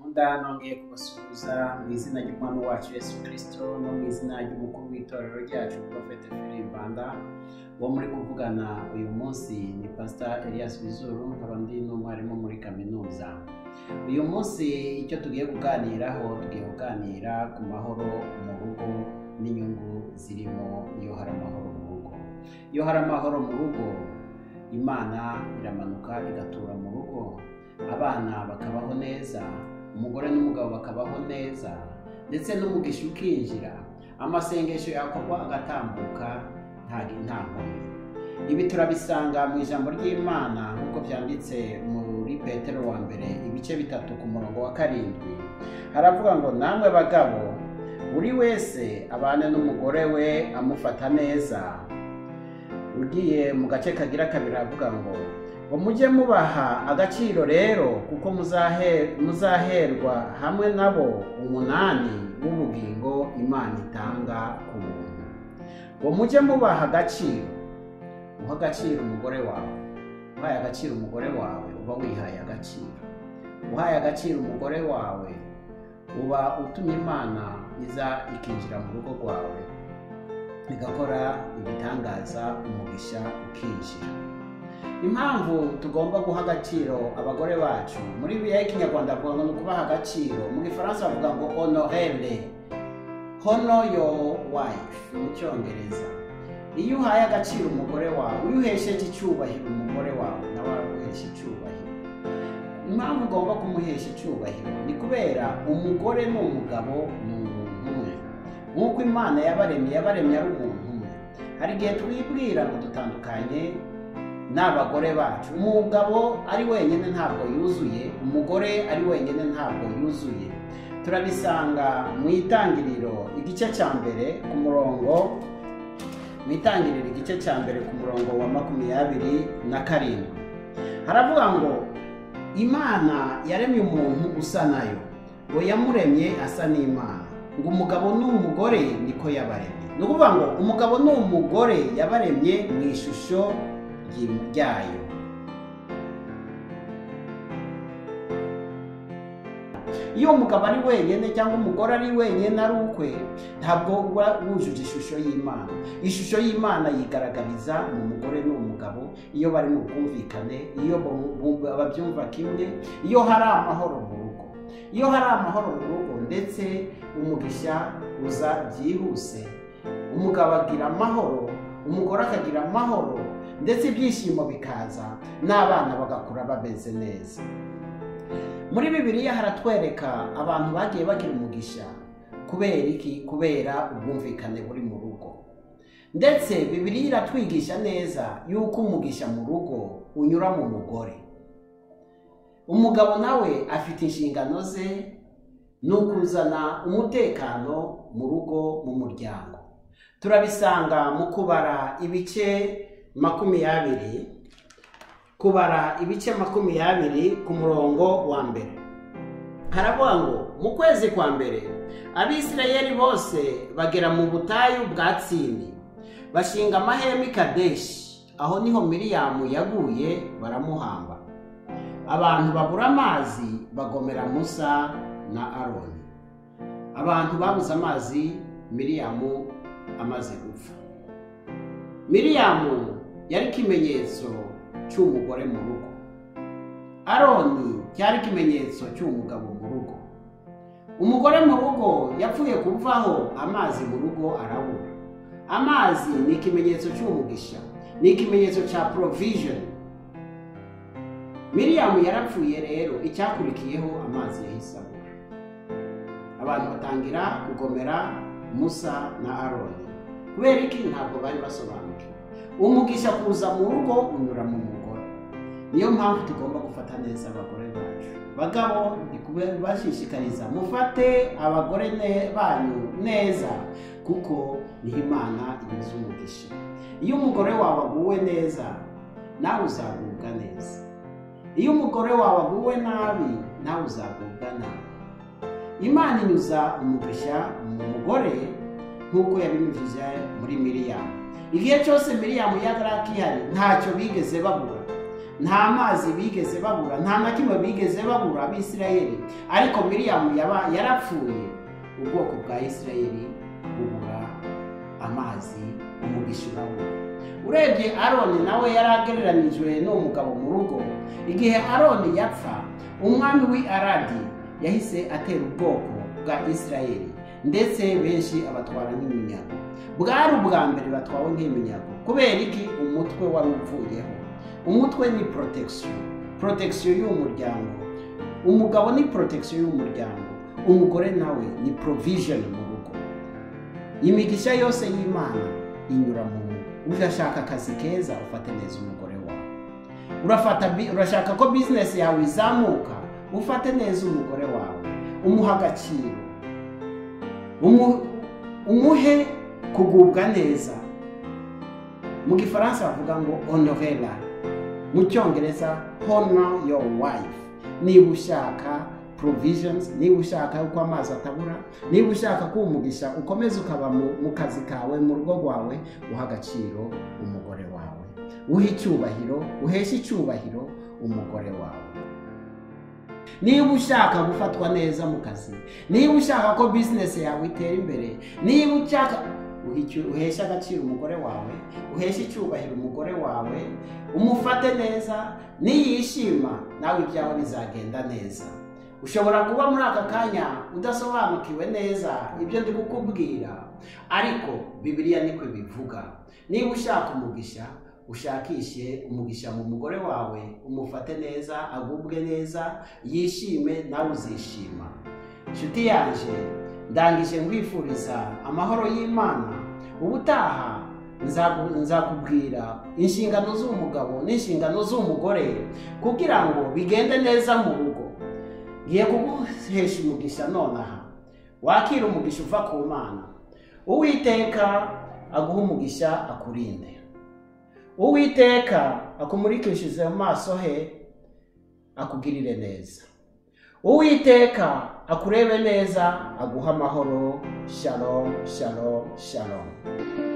Yuda nongeye kubasuhuza mu izina ry'umwami wacu Yesu kirisito no mu izina ry'umukuru w'itorero ryacu porofete Rwanda uwo muri kuvugana uyu munsi ni pasita Elias Bizuru nkaba ndi n'umwarimu muri kaminuza uyu munsi icyo tugiye kuganiraho tugiye kuganira ku mahoro mu rugo n'inyungu zirimo iyo hari amahoro mu rugo iyo hari amahoro mu rugo imana iramanuka igatura mu rugo abana bakabaho neza umugore n'umugabo bakabaho neza ndetse n'umugisha ukinjira amasengesho yakorwa agatambuka nta nta nkomyi ibi turabisanga mu ijambo ry'imana nk'uko byanditse muri petero wa mbere ibice bitatu ku murongo wa karindwi haravuga ngo namwe bagabo buri wese abane n'umugore we amufata neza ugiye mu gace kagira kabiri aravuga ngo ngo mujye mubaha agaciro rero kuko muzahe- muzaherwa hamwe nabo umunani w'ubugingo imana itanga ku muntu ngo mujye mubaha agaciro muha agaciro umugore wawe uhaye agaciro umugore wawe uba wihaye agaciro uhaye agaciro umugore wawe uba utumye imana iza ikinjira mu rugo rwawe igakora ibitangaza umugisha ukinjira impamvu tugomba guha agaciro abagore bacu muri bibiliya y'ikinyarwanda bavuga ngo ni ukubaha agaciro mu gifaransa bavuga ngo honorere hono yo wayifu mu cyongereza iyo uhaye agaciro umugore wawe iyo uhesheje icyubahiro umugore wawe nawe araguhesha icyubahiro impamvu ugomba kumuhesha icyubahiro ni kubera umugore n'umugabo ni umuntu umwe nk'uko imana yabaremye yabaremye ari umuntu umwe hari igihe twibwira ngo dutandukanye n'abagore bacu umugabo ari wenyine ntabwo yuzuye umugore ari wenyine ntabwo yuzuye turabisanga mu itangiriro igice cya mbere ku murongo mu itangiriro igice cya mbere ku murongo wa makumyabiri na karindwi haravuga ngo imana yaremye umuntu usa nayo ngo yamuremye asa n'imana ngo umugabo n'umugore niko yabaremye ni ukuvuga ngo umugabo n'umugore yabaremye mu ishusho ry'i- ryayo iyo umugabo ari wenyine cyangwa umugore ari wenyine ari ukwe ntabwo uba wujuje ishusho y'imana ishusho y'imana yigaragariza mu mugore n'umugabo iyo bari mu bwumvikane iyo bu- bu- babyumva kimwe iyo hari amahoro mu rugo iyo hari amahoro mu rugo ndetse umugisha uza byihuse umugabo agira amahoro umugore akagira amahoro ndetse ibyishimo bikaza n'abana bagakura bameze neza muri bibiliya haratwereka abantu bagiye bagira umugisha kubera iki kubera ubwumvikane buri mu rugo ndetse bibiliya iratwigisha neza yuko umugisha mu rugo unyura mu mugore umugabo nawe afite inshingano ze ni ukuzana umutekano mu rugo mu muryango turabisanga mu kubara ibice makumyabiri kubara ibice makumyabiri ku murongo wa mbere haravuga ngo mu kwezi kwa mbere abisirayeli bose bagera mu butayu bwa tsini bashinga amahema i kadeshi aho niho miriyamu yaguye baramuhamba abantu babura amazi bagomera musa na aroni abantu babuze amazi miriyamu amaze gupfa miriyamu yari ikimenyetso cy'umugore mu rugo aroni cyari ikimenyetso cy'umugabo mu rugo umugore mu rugo yapfuye kuvaho amazi mu rugo arabura amazi ni ikimenyetso cy'umugisha ni ikimenyetso cya provision miriyamu yarapfuye rero icyakurikiyeho amazi yahise abura abantu batangira kugomera musa na aroni kubera iki ntabwo bari basobanukiwe umugisha kuza mu rugo unyura mu mugore niyo mpamvu tugomba gufata neza abagore bacu bagabo ndi kubashishikariza mufate abagore ne- banyu neza kuko niho imana inyuze umugisha iyo umugore wawe aguwe neza nawe uzagubwa neza iyo umugore wawe aguwe nabi nawe uzagubwa nabi imana inyuza umugisha mu mugore nk'uko yabinyujije muri miriyamu igihe cyose miriyamu yari akihari ntacyo bigeze babura nta mazi bigeze babura nta na kimwe bigeze babura abisirayeli ariko miriyamu yaba yarapfuye ubwoko bwa isirayeli bubura amazi umugisha we urebye aroni nawe yari agereranijwe n'uwo mugabo mu rugo igihe aroni yapfa umwami w'i aradi yahise atera ubwoko bwa isirayeli ndetse benshi abatwara nk'iminyago bwari ubwa mbere batwawe nk'iminyago kubera iki umutwe wari uvuyeho umutwe ni protection protection y'umuryango umugabo ni protection y'umuryango umugore nawe ni provision mu rugo imigisha yose y'imana inyura mu rugo urashaka akazi keza ufate neza umugore wawe urafata bi- urashaka ko bizinesi yawe izamuka ufate neza umugore wawe umuha agaciro umu- umuhe kugubwa neza mu gifaransa bavuga ngo honorera mu cyongereza honor your wife niba ushaka provisions niba ushaka uko amazi atabura niba ushaka ko umugisha ukomeza ukaba mu, mu kazi kawe mu rugo rwawe uha agaciro umugore wawe uhe icyubahiro uheshe icyubahiro umugore wawe niba ushaka gufatwa neza mu kazi niba ushaka ko bizinesi yawe itera imbere niba ushaka uhe icyo- uheshe agaciro umugore wawe uheshe icyubahiro umugore wawe umufate neza niyishima nawe ibyawe bizagenda neza ushobora kuba muri aka kanya udasobanukiwe neza ibyo ndi kukubwira ariko bibiliya niko ibivuga niba ushaka umugisha ushakishe umugisha mu mugore wawe umufate neza agubwe neza yishime nawe uzishima inshuti yanjye ndangije nkwifuriza amahoro y'imana ubutaha nzaku- nzakubwira inshingano z'umugabo n'inshingano z'umugore kugira ngo bigende neza mu rugo ngiye kuguhesha umugisha nonaha wakira umugisha uva ku mana uwiteka aguha umugisha akurinde uwiteka akumurikishize mu maso he akugirire neza uwiteka akurebe neza aguha amahoro shalom shalom shalom